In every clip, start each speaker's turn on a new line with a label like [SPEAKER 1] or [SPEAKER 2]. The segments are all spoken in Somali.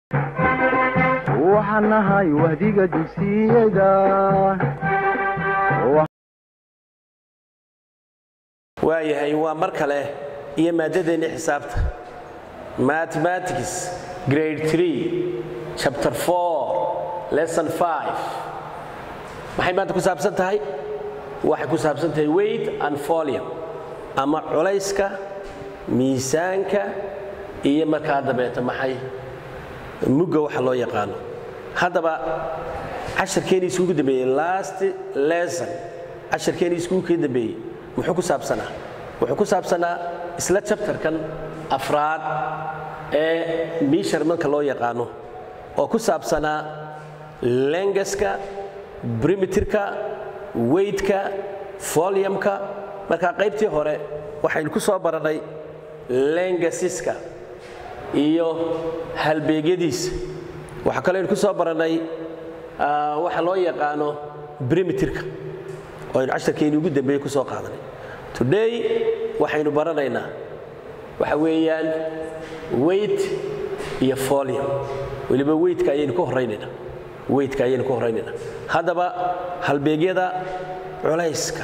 [SPEAKER 1] waxaan nahay wahdiga dugsiyada
[SPEAKER 2] waayahay waa mar kale iyo maaddadeennii xisaabta mathematics grade 3 chapter 4 lesson 5 maxay maanta ku saabsan tahay waxay ku saabsan tahay weight and volume ama culayska miisaanka iyo markaa dabeeta maxay mugga waxa loo yaqaano haddaba casharkeenii iskugu dambeeyey last lesson casharkeenii iskugu kii dambeeyey muxuu ku saabsanaa wuxuu ku saabsanaa isla chapterkan afraad ee measurementka loo yaqaano oo ku saabsanaa lengaska brimitirka weightka volumka markaa qaybtii hore waxaynu ku soo barannay lengasiska iyo halbeegyadiisa waxaa kaloo aynu ku soo barannay waxa loo yaqaano brimitirka oo aynu casharkeeni ugu dambeeye ku soo qaadanay today waxaynu baranaynaa waxa weeyaan weight iyo volume weliba weightka ayaynu ka horraynaynaa weightka ayaynu ka horraynaynaa haddaba halbeegyada culayska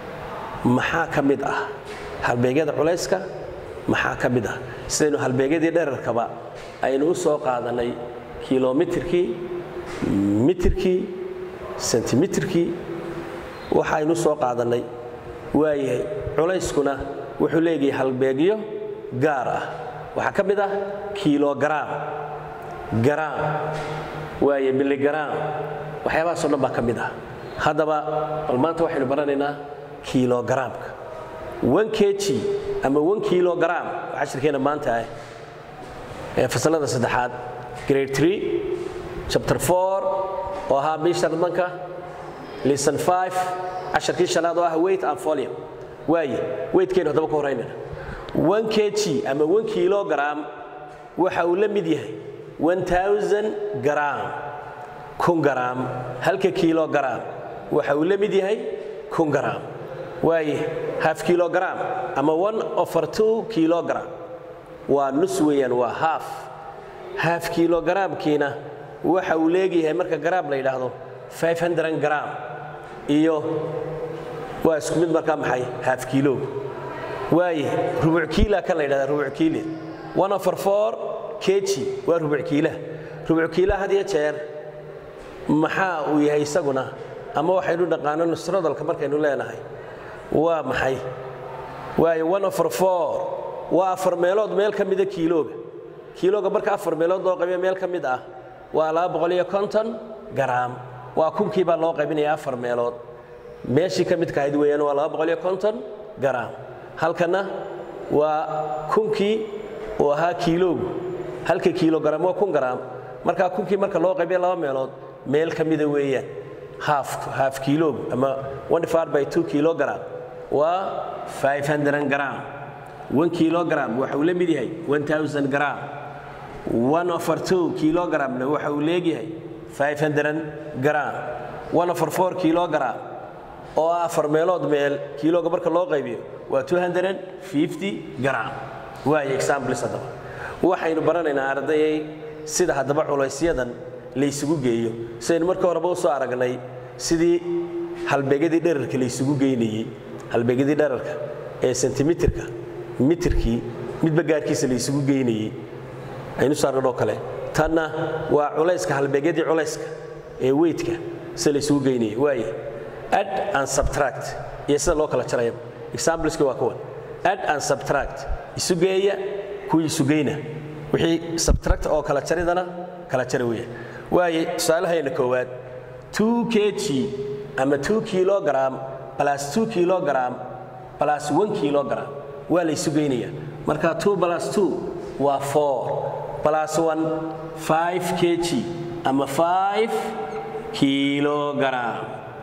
[SPEAKER 2] maxaa ka mid ah halbeegyada culayska maxaa ka mid ah sidaynu halbeegyadii dherarkaba aynu u soo qaadannay kilomitirkii mitirkii sentimitirkii waxaynu soo qaadannay waayahay culayskuna wuxuu leeyahay halbeegyo gaar ah waxaa ka mid ah kilogaraam garaam waaye miligaraam waxyaabahaasoo dhan baa ka mid ah haddaba bal maanta waxaynu baranaynaa kilogaraamka one kg ama one kilogram waa cashirkeena maanta ah ee fasalada saddexaad grade 3 chapter 4 oo ahaa measurementka lesson 5 casharkii shanaad oo ah weight and volume waaye weightkeenu haddaba ka horraynayna one kg ama one kilogram waxa uu la mid yahay one thousand gram kun gram halka kilogram waxa uu la mid yahay kun gram waaye half kilogram ama one over two kilogram waa nus weeyaan waa half half kilogramkiina waxa uu leegyahay marka garaam la yidhaahdo 500 gram iyo waa isku mid markaa maxay half kilo waaye rubuc kiila kan la yidhahda rubuc kiile one over four kg waa rubuc kiilaha rubuc kiilaha had iyo jeer maxaa uu yahay isaguna ama waxaynu dhaqaano nusradalka markaynu leenahay waa maxay waayo one over four waa afar meelood meel ka mida kiilooga kiilooga marka afar meelood loo qaybiyo meel ka mid ah waa laba boqol iyo konton garaam waa kunkii baa loo qaybinaya afar meelood meeshii ka midka ahayd weeyaan waa laba boqol iyo konton garaam halkana waa kunkii uu ahaa kiiloogu halka kiilogaram waa kun garaam markaa kunkii marka loo qaybiyo laba meelood meel ka mida weeyaan half half kiiloogu ama one divided by two kilogram waa 500 gram one kilogram waxa uu la mid yahay 1000 gram one over two kilogramna waxa uu leegyahay 500 gram one over four kilogram oo ah afar meelood meel kiilooga marka loo qaybiyo waa 250 gram waayo examples haddaba waxaynu baranaynaa ardayay sida haddaba culaysyadan laysugu geeyo sidaynu marka horeba u soo aragnay sidii halbeegyadii dherarka laysugu geynayey halbeegyadii dherarka ee sentimitirka mitirkii midba gaarkiisa laysugu geynayey aynu saarnadhoo kale tanna waa culayska halbeegyadii culayska ee weydka sida laysugu geynayey waaye add and subtract iyo sida loo kala jaraya exampleski waa kuwan add and subtract isu geeya kuwii isu geyna wixii subtract oo kala jaridana kala jara weeya waaye tusaalahayna koowaad 2 kg ama 2 kilogram plus 2 kilogram plus 1 kilogram waa la isu geynaya marka 2 plus 2 waa 4 plus 1 5 kg ama 5 kilogram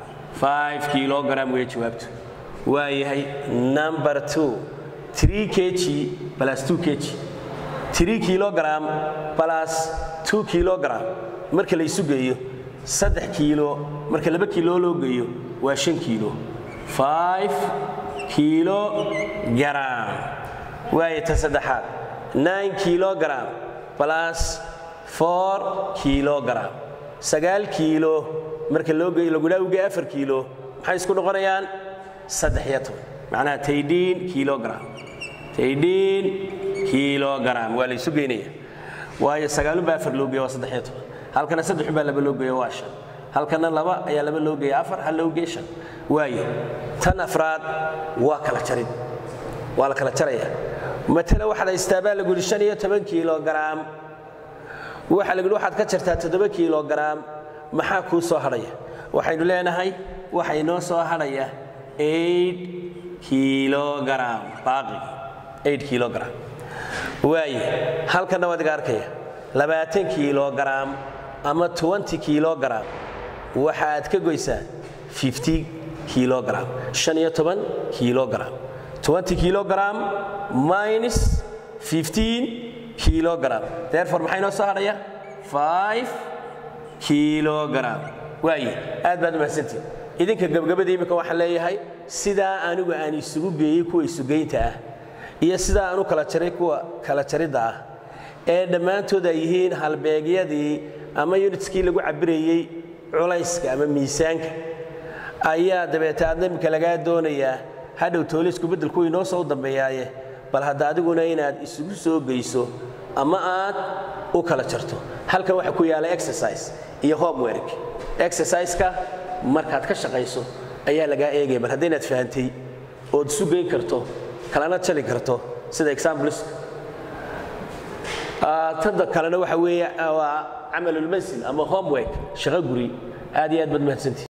[SPEAKER 2] 5 kilogram way jawaabtu waa yahay number 2 3 kg plus 2 kg 3 kilogram plus 2 kilogram marka la isu geeyo saddex kiilo marka laba kiilo loo geeyo waa shan kiilo 5 kilogram waayo ta saddexaad 9 kilogram plus four kilogram sagaal kiilo marka loo geeyo lagula ugey afar kiilo maxay isku noqonayaan saddex iyo toban macnaha taydhiin kilogram taydhiin kilogram waa la isu geynaya waayo sagaalunbaa afar loo geeya waa saddex iyo toban halkana saddexunbaa laba loo geeya waa shan halkana laba ayaa laba loo geeya afar hal loo geeya shan waayo tan afraad waa kala jarid waa la kala jaraya matala waxaad haystaa baa lagu yidhi shan iyo toban kilogram waxaa lagu yidhi waxaad ka jartaa toddoba kilogram maxaa kuu soo hadhaya waxaynu leenahay waxa inoo soo hadhaya eight kilogram baaqi eight kilogram waaye halkanna waad iga arkaya labaatan kilogram ama twenty kilogram waxa aad ka goysaa fifty kilogram shan iyo toban kilogram twenty kilogram minus fifteen kilogram therefore maxaa inoo soo hadhaya five kilogram waaye aad baad umahadsantihin idinka gebgabada imika waxaan leeyahay sidaa anigu aan isugu geeyey kuwa isugeynta ah iyo sidaa aan u kala jaray kuwa kala jaridda ah ee dhammaantood ay yihiin halbeegyadii ama unitskii lagu cabirayey culayska ama miisaanka ayaa dabeete aadna imika lagaa doonayaa hadhow toolisku beddelku inoo soo dambeeyaaye bal hadda adiguna inaad isugu soo geyso ama aad u kala jarto halkan waxaa ku yaala exercise iyo homework exerciseka markaad ka shaqayso ayaa lagaa eegaya bal haddaynaad fahantay ood isu geyn karto kalana jali karto sida examples tada kalena waxa weeye waa camalulmansil ama homework shaqo guri aad iyo aad baad mahadsantihi